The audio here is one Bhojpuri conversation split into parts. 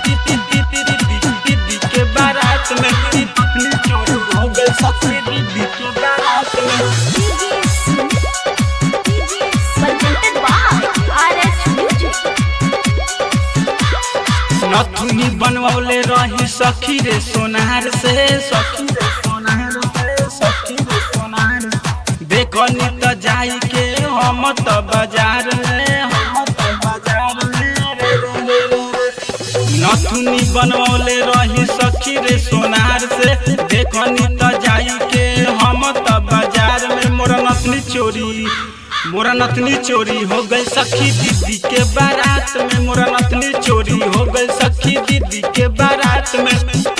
दीदी के बारात में नथुनी चोरी हो गई सखी दीदी के बारात में presented by RH Music. नथुनी बनवले रही सखी रे सोनार से सखी रे सोनार से सखी रे सोनार देखनी त जाई के हम त बाजार में हम त बाजार में रे रे रे रे। नथुनी बनवले रही सखी रे सोनार से देखनी त जाई के हम त बाजार में मोरा नथनी चोरी मोरा नथनी चोरी हो गई सखी दीदी के बारात में मोरा नथनी चोरी हो गई सखी दीदी के बारात में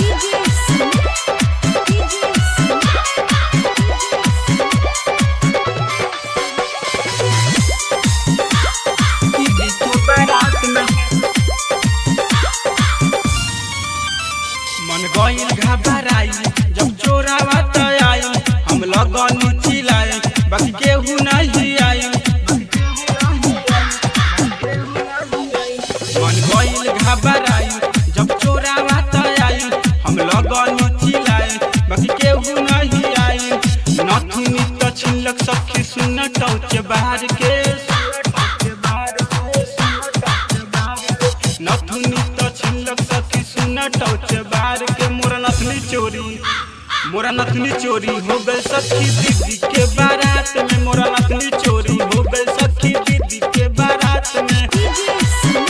दीदी के बारात में मन गईल घबराई जब चोरावा त आई हम लगनी चिल्लाई बाकी केहू नहीं आई मन गईल घबराई जब चोरावा त आई हम लगनी चिल्लाई बाकी केहू नहीं आई नथुनी त छिलक सखी सुन टौच बाहर के नथुनी त छिलक सखी सुन टौच बाहर के मोरा नथनी चोरी मोरा नथनी चोरी हो गई सखी दीदी के बारात में मोरा नथनी चोरी हो गई सखी दीदी के बारात में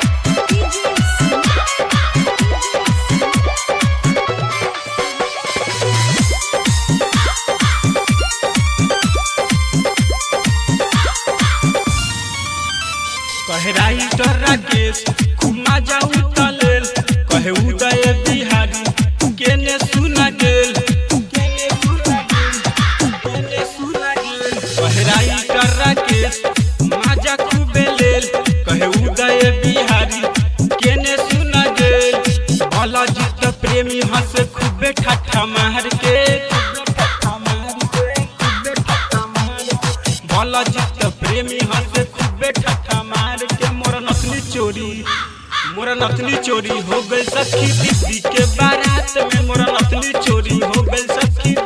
कहे राइटर राकेश खुमा जाऊ तलेल कहे उदय बिहारी केने सुना गेल केने सुना गेल केने सुना गेल कहे राइटर राकेश माजा खूबे लेल कहे उदय बिहारी केने सुना गेल भला जीत प्रेमी हंस खूबे ठट्ठा मार के खूबे ठट्ठा मार के खूबे ठट्ठा मार के भला जीत प्रेमी हंस खूबे ठट्ठा मार के मोरा नथनी चोरी मोरा नथनी चोरी हो गई सखी दीदी के बारात में मोरा नथनी चोरी हो गई सखी